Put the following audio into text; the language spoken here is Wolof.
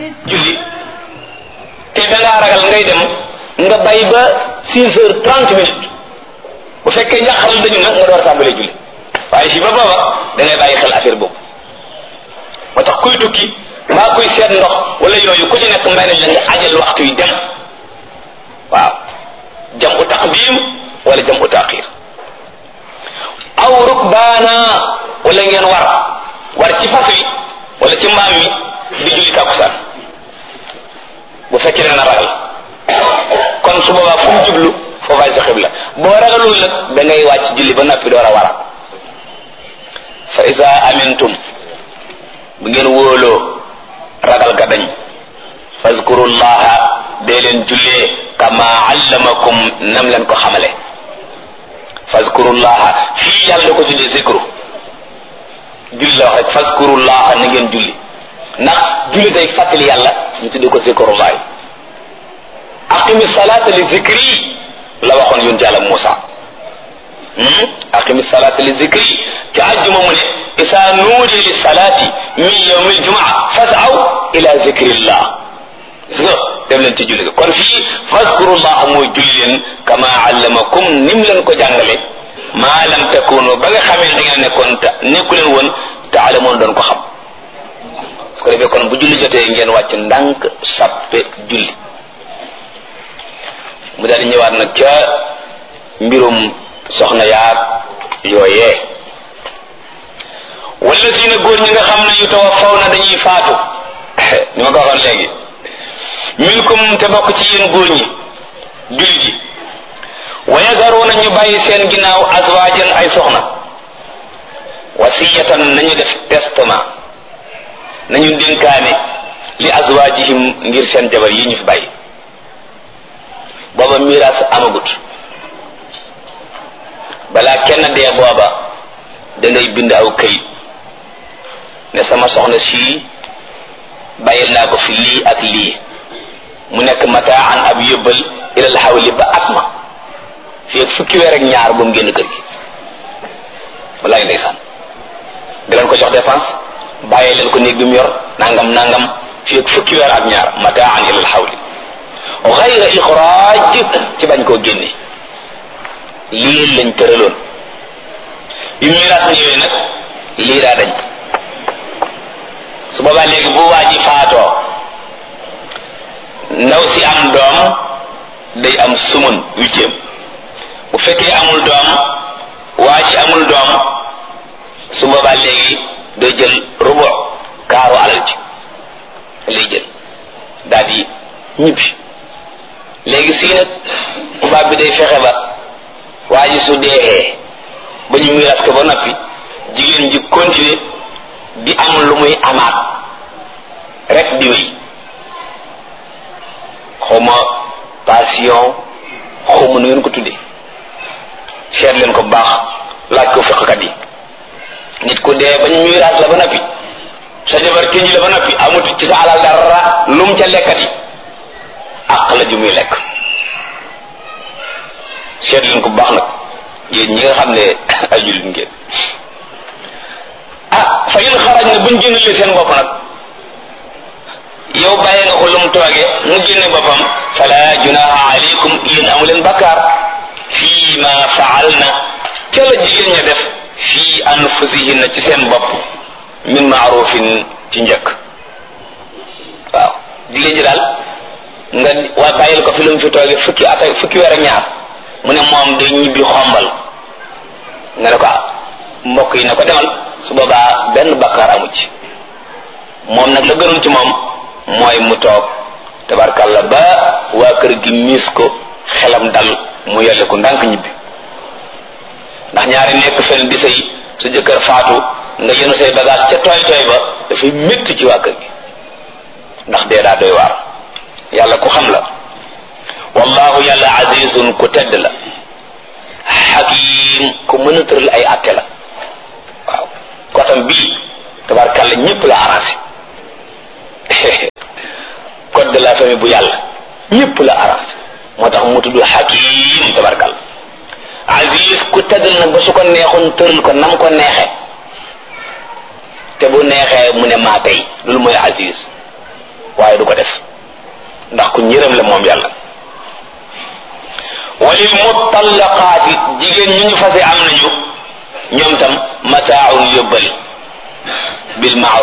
julli te da ngaa ragal ngay dem nga bay ba six heures trente minutes bu fekkee njàqaral dañu nag nga door tàmbalee julli waaye si ba booba da ngay bàyyi xel affaire boobu moo tax kuy tukki mbaa kuy seet ndox wala yooyu ku ci nekk may nañ la nga ajal waxtu yi dem waaw jam u taqdim wala jam u taqir aw rukbaana wala ngeen war war ci fas wi wala ci mbaam mi di julli tàkkusaan bu fekkee da nga ragal kon su boobaa fu mu jublu foofaay sa xibla boo ragalul nag da ngay wàcc julli ba noppi door a wara fa isa amintum bu ngeen wóoloo ragal ga dañ fazkurullaha dee leen jullee kama allamakum nam leen ko xamale fazkurullaha fii yàlla da ko tuddee zikru julli la wax rek fazkurullaha na ngeen julli ndax julli day fàttali yàlla ñu tuddee ko zikrullahi aqimi salata li zikri la waxoon yonent yàlla Muusa aqimi salata li zikri ci àjjuma mu ne isa nuudi li salati min yawmi aljumaa fasaw ila zikrillah gis nga dem leen ci julli ga kon fii fazkurullah mooy julli leen kama allamakum nim leen ko jàngale maa lam takunu ba nga xamee da ngeen nekkoon ta nekku leen woon taalamoon doon ko xam su ko defee kon bu julli jotee ngeen wàcc ndànk sappe julli mu daal di ñëwaat nag ca mbirum soxna yaag yooyee wala si na góor ñi nga xam ne yu tawaffaw na dañuy faatu ni ma ko waxoon léegi minkum te bokk ci yéen góor ñi jullit yi wa yazaruuna ñu bàyyi seen ginnaaw azwaajan ay soxna wasiyatan nañu def testament nañu dénkaane li azwaajihim ngir seen jabar yi ñu fi bàyyi booba miraas amagut balaa kenn dee booba da ngay bind aw këyit ne sama soxna sii bàyyil naa ko fi lii ak lii mu nekk mataan ab yóbbal ilal xawli ba at ma fii ak fukki weer ak ñaar ba mu génn kër gi walaay ndeysaan di leen ko jox dépense bàyyi leen ko néeg bi mu yor nangam nangam fii ak fukki weer ak ñaar mataan ilal xawli xayra ixraaj ci bañ koo génne lii lañ tëraloon yu miraas ñëwee nag lii daa dañ su boobaa léegi bu waa ji faatoo ndaw si am doom day am sumun huitième bu fekkee amul doom waa ji amul doom su boobaa léegi day jël rubu kaaru alal ji lay jël daal di ñibbi léegi sii nag tubaab bi day fexe ba waa ji su deexee ba ñu miiras ko ba noppi jigéen ji continuer di am lu muy amaat rek di wéy xawma passion xawma nu ngeen ko tuddee seet leen ko baax laaj ko fiqkat yi nit ku dee ba ñu miiras la ba noppi sa jabar tënji la ba noppi amut ci sa alal dara lum ca lekkati àq la ju muy lekk seet leen ko baax nag yéen ñi nga xam ne ay jullit ngeen ah fa in xaraj na buñ génnalee seen bopp nag yow bàyyi nga ko lu mu tooge mu génne boppam fala junaha alaykum yéen amu leen bakkaar fii ma faal na ca la jigéen ña def fii anfusihinna ci seen bopp min maarufin ci njëkk waaw jigéen ji daal nga waa bàyyil ko fi lu mu fi tooge fukki at fukki weer ak ñaar mu ne moom day ñibbi xombal nga ne ko mbokk yi ne ko demal su boobaa benn bakkaar amu ci moom nag la gënoon ci moom mooy mu toog tabarkalla ba waa kër gi miis ko xelam dal mu yelle ko ndànk ñibbi ndax ñaari nekk fen di sëy su jëkkër faatu nga yenu say bagage ca tooy tooy ba dafay métti ci waa kër gi ndax dee daa doy waar yàlla ku xam la wallahu yàlla azizun ku tedd la xakim ku mën a tëral ay atte la waaw kotam bii tabarkalla ñëpp la arrangé code de la famille bu yàlla ñëpp la arrangé moo tax mu tudd xakim tabarkalla aziz ku tedd la nag ba su ko neexoon tëral ko nam ko neexe te bu neexee mu ne maa tey loolu mooy aziz waaye du ko def ndax ku ñërëm la moom yàlla walil mutallaqaati jigéen ñu ñu fase am nañu ñoom tam mataaun yóbbal bil maaruf